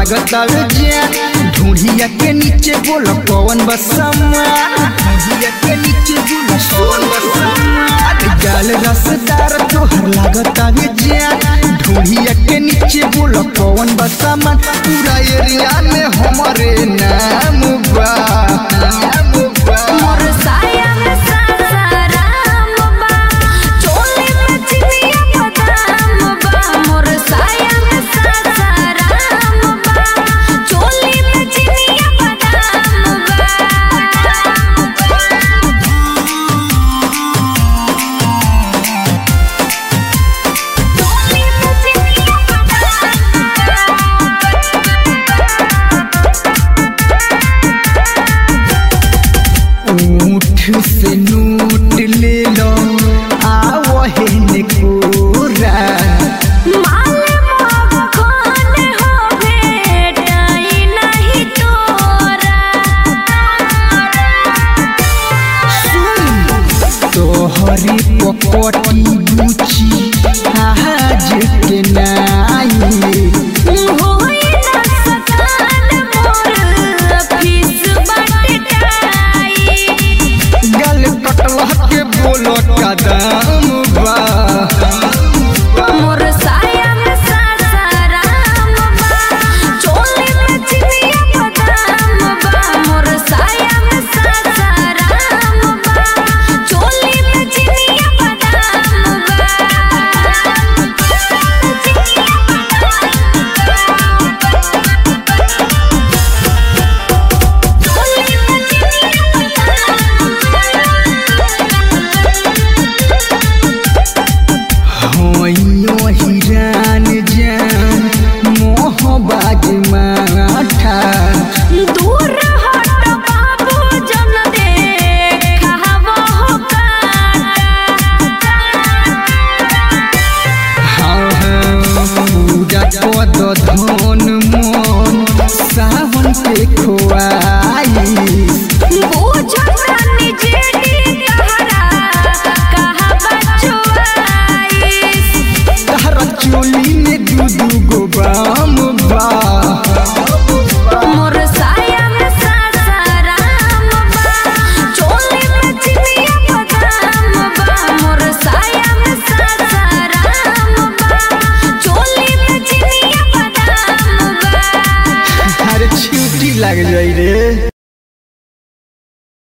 लागत आवे जान ढूंढिया के नीचे बोल कौन बसमा ढूंढिया के नीचे बोल कौन बसमा गाल रसदार तोहर लागत आवे जान ढूंढिया के नीचे बोल कौन बसमा पूरा एरिया में हमारे नाम बा नाम बा मोर साया में सासाराम बा चोली में चिनिया बादाम बा मोर साया में सासाराम बा चोली में चिनिया बादाम बा चोली में चिनिया ऊँट से नोट ले लो आवहे ने कोरा माले माव खान हो भेटाई नहीं तोरा तोहरी पकटी गुची आज के नाई होई ना सकान मोर फीस बटटाई गल कटलह के बोलो कदम बा मोर साया में सासाराम बा चोली में चिनिया बादाम बा मोर साया में सासाराम बा चोली में चिनिया बादाम बा चोली में चिनिया होइयो हिरान जान मोहबाज माठा दूर हट बाबू जन देखा वो काटा हाँ हाँ पूजा पद धन मन सावन के खोआई बूझतानी जेडी कहरा कहा बचवाइस तारा चोली में दू दू गो बाम बा मोर साया में सासाराम बा चोली में चिनिया बादाम बा मोर साया में सासाराम बा चोली में चिनिया बादाम बा अरे छुट्टी लग जाई रे